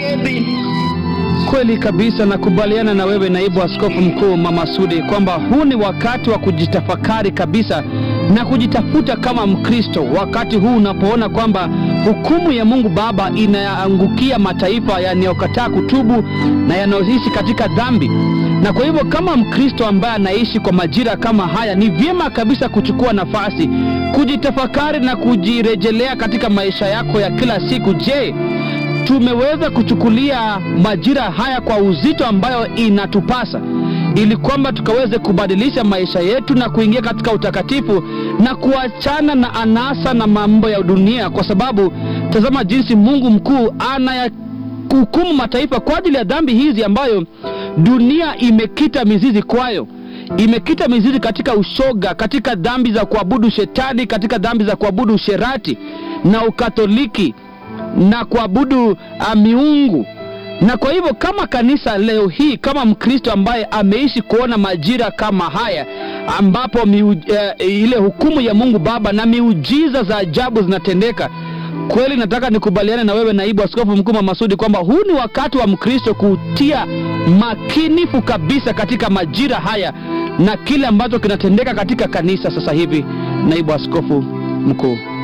Nairobi. Kweli kabisa, nakubaliana na wewe naibu askofu mkuu Mama Sudi kwamba huu ni wakati wa kujitafakari kabisa na kujitafuta kama Mkristo, wakati huu unapoona kwamba hukumu ya Mungu Baba inaangukia mataifa yanayokataa kutubu na yanayoishi katika dhambi. Na kwa hivyo kama Mkristo ambaye anaishi kwa majira kama haya, ni vyema kabisa kuchukua nafasi kujitafakari na kujirejelea katika maisha yako ya kila siku. Je, tumeweza kuchukulia majira haya kwa uzito ambayo inatupasa ili kwamba tukaweze kubadilisha maisha yetu na kuingia katika utakatifu na kuachana na anasa na mambo ya dunia, kwa sababu tazama jinsi Mungu mkuu anayahukumu mataifa kwa ajili ya dhambi hizi ambayo dunia imekita mizizi kwayo imekita mizizi katika ushoga, katika dhambi za kuabudu shetani, katika dhambi za kuabudu usherati na ukatoliki na kuabudu uh, miungu. Na kwa hivyo kama kanisa leo hii, kama Mkristo ambaye ameishi kuona majira kama haya ambapo miu, uh, ile hukumu ya Mungu Baba na miujiza za ajabu zinatendeka, kweli nataka nikubaliane na wewe naibu askofu mkuu Mama Sudi kwamba huu ni wakati wa Mkristo kutia makinifu kabisa katika majira haya na kile ambacho kinatendeka katika kanisa sasa hivi, naibu askofu mkuu.